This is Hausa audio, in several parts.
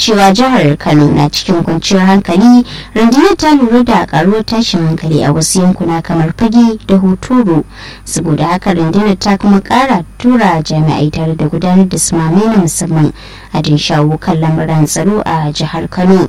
cewa jihar kano na cikin kwanciyar hankali rundunar ta lura da karuwar tashin hankali a wasu yankuna kamar fage da hoturu saboda haka rundunar ta kuma kara tura jami'ai tare da gudanar da sumamai na musamman a din shawo kan lamuran tsaro a jihar kano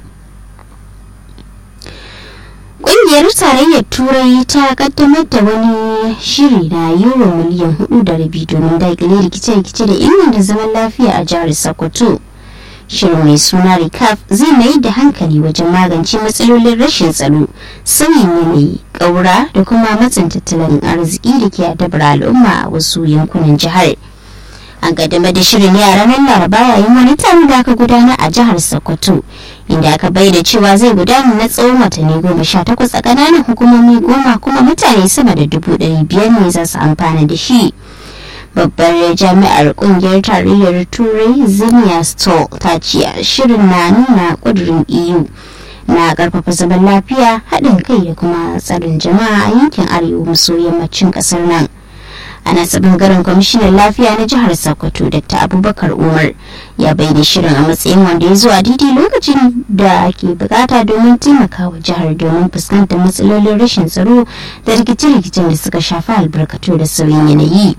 Ƙungiyar Tarayyar Turai ta kaddamar da wani shiri na euro miliyan hudu da rabi domin daƙile rikice-rikice da inganta zaman lafiya a jihar Sokoto. Shirin mai suna RICAF zai mai da hankali wajen magance matsalolin rashin tsaro, sauyin yanayi, ƙaura da kuma matsin tattalin arziki da ke adabar al'umma a wasu yankunan jihar. an kaddamar da shirin ne a ranar laraba yayin wani taron da aka gudana a jihar sokoto inda aka bayyana cewa zai gudana na tsawon watanni goma sha takwas a ƙananan hukumomi goma kuma mutane sama da dubu ɗari biyar ne za su amfana da shi babbar jami'ar kungiyar tarayyar turai ziniya stoll ta ce shirin na nuna ƙudurin eu na ƙarfafa zaman lafiya haɗin kai da kuma tsarin jama'a a yankin arewa maso yammacin ƙasar nan a nasa bangaren kwamishinan lafiya na jihar sokoto dr abubakar umar ya bayyana shirin a matsayin wanda ya zo a daidai lokacin da ke bukata domin taimakawa jihar domin fuskantar matsalolin rashin tsaro da rikice-rikicen da suka shafi albarkatu da sauyin yanayi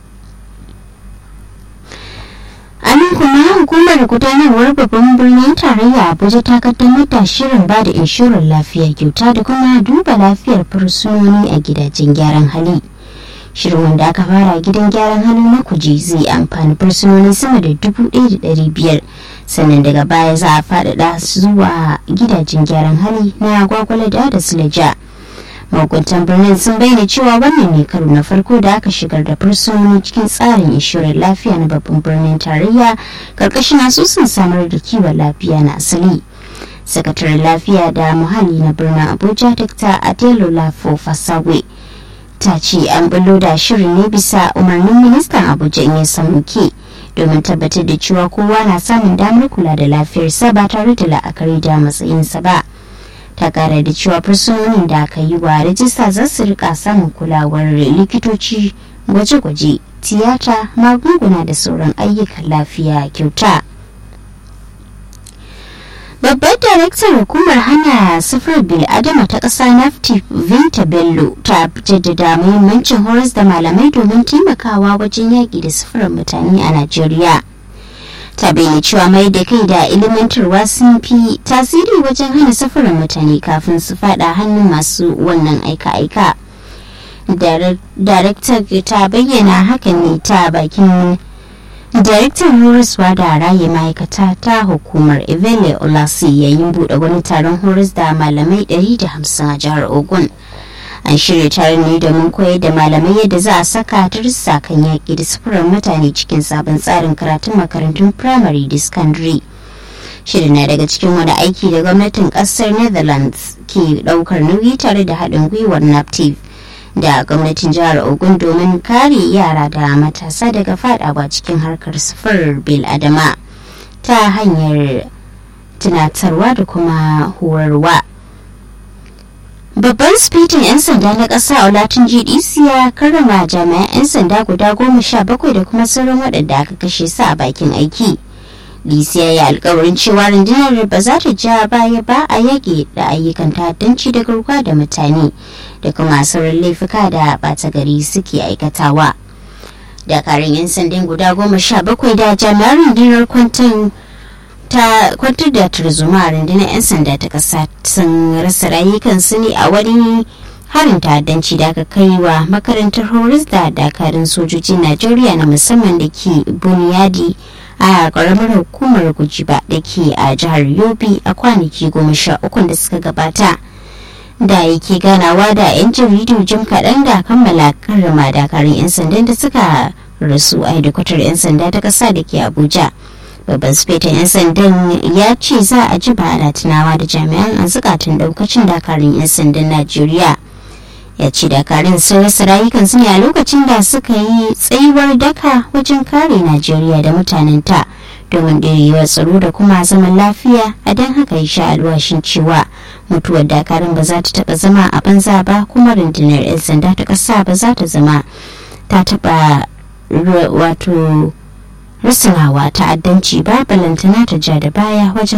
a nan kuma hukumar gudanarwar babban birnin tarayya abuja ta kaddamar da shirin ba da inshorar lafiya kyauta da kuma duba lafiyar fursunoni a gidajen gyaran hali shirin wanda aka fara gidan gyaran hannu na kuje zai amfani fursunoni sama da dubu ɗaya da ɗari biyar sannan daga baya za a faɗaɗa zuwa gidajen gyaran hali na gwagwalada da silaja mahukuntan birnin sun bayyana cewa wannan ne karo na farko da aka shigar da fursunoni cikin tsarin inshorar lafiya na babban birnin tarayya karkashin asusun samar da kiwon lafiya na asali sakataren lafiya da muhalli na birnin abuja dr adelo lafo fasawe ta ce an bullo da shirin ne bisa umarnin ministan abuja in ya samu ke domin tabbatar da cewa kowa na samun damar kula da lafiyarsa ba tare da la'akari da matsayinsa ba ta kara da cewa fursunonin da aka yi wa rajista za su rika samun kulawar likitoci gwaje-gwaje tiyata magunguna da sauran ayyukan lafiya kyauta babbar daraktar hukumar hana sufar bil adama ta ƙasa nafti vinta bello ta jaddada muhimmancin horas da malamai domin taimakawa wajen yaƙi da sufurar mutane a najeriya ta bayyana cewa mai da kai da ilimantarwa sun fi tasiri wajen hana safarar mutane kafin su fada hannun masu wannan aika-aika daraktar ta bayyana hakan ne ta bakin daraktan horaswa da raye ma'aikata ta hukumar evele olasi yayin buɗe wani taron horas da malamai 150 a jihar ogun an shirya taron ne domin koyar da malamai yadda za a saka darussa kan yaƙi da sufurar mutane cikin sabon tsarin karatun makarantun firamare da secondary shirin na daga cikin wani aiki da gwamnatin ƙasar netherlands ke ɗaukar nauyi tare da haɗin gwiwar naptiv da gwamnatin jihar ogun domin kare yara da matasa daga fadawa cikin harkar sufurar bil adama ta hanyar tunatarwa da kuma horarwa. babban spitin 'yan sanda na ƙasa olatin gdc ya karrama jami'an 'yan sanda guda goma sha bakwai da kuma sauran waɗanda aka kashe su a bakin aiki dc ya yi alkawarin cewa rundunar ba za ta ja baya ba a yage da ayyukan ta'addanci da garkuwa da mutane da kuma sauran laifuka da ɓata gari suke aikatawa dakarun 'yan sandan guda goma sha bakwai da jami'an rundunar kwantan ta kwantar da tarzoma a rundunar 'yan sanda ta kasa sun rasa rayukansu ne a wani harin ta'addanci da aka kai wa makarantar horis da dakarun sojojin najeriya na musamman da ke buniyadi a karamar hukumar gujiba da ke a jihar yobe a kwanaki goma sha ukun da suka gabata da yake ganawa da 'yan jaridu jim kaɗan da kammala karrama dakarun 'yan sandan da suka rasu a hedikwatar 'yan sanda ta ƙasa da ke abuja babban sufetan 'yan sandan ya ce za a ji ba ana tunawa da jami'an a zukatan daukacin dakarun 'yan sandan najeriya ya ce dakarun sun rasa rayukansu ne a lokacin da suka yi tsayuwar daka wajen kare najeriya da mutanenta domin ɗirewar tsaro da kuma zaman lafiya a don haka ya sha alwashin cewa mutuwar dakarun ba za ta taɓa zama a banza ba kuma rundunar 'yan sanda ta ƙasa ba za ta zama ta taɓa wato risinawa ta'addanci ba balantana ta ja da baya wajen